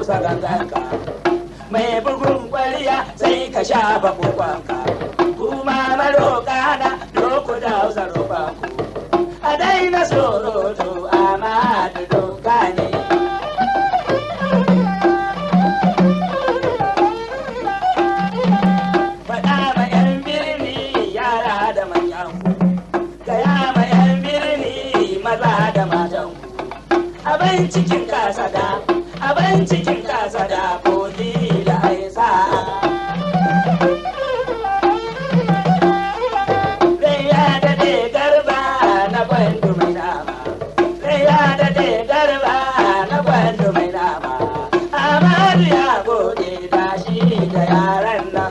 busa ganganka mai bugun kwariya sai ka shafa kokonka kuma maroka na doko da hausa roƙonku a daina surutu amma da doka ne faɗa ma 'yan birni yara da manyan ku gaya ma 'yan birni maza da matan ku abin cikin kasada abin cikin kasada ko da ai sa'a Rai ya daɗe garba na gwandu mai nama. Rai ya daɗe garba na gwandu mai nama. Amadu ya gode da shi da yaran nan.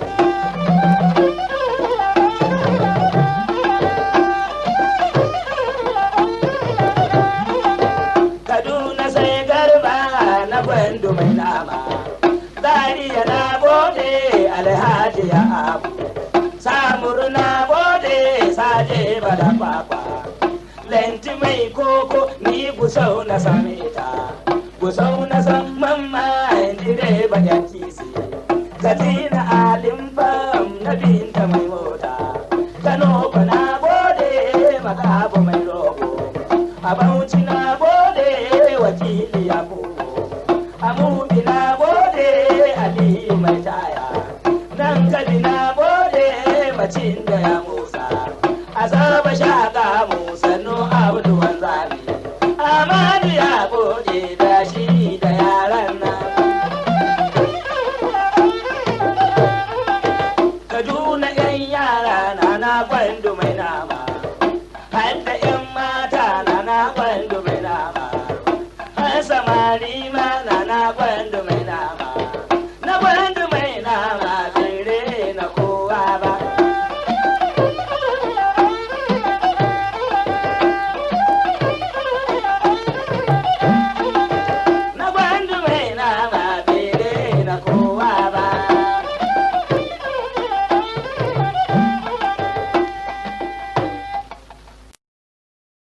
Kaduna sai garba na gwandu mai nama. Zariya na gode alhaji ya abu. Samuru na gode saje bada kwakwa. Lenti mai koko ni gusau na same ta. Gusau na san mamma direba ya kisi. Katina alim fam na binta mai mota. Kano ko na gode makabu mai rogo. A Bauchi na gode wakili ya kogo. A Mubi na gode Aliyu mai taya. Nan kabi na gode macin da ya musa. A saba shaka musa no abu wanzami. Amadu ya gode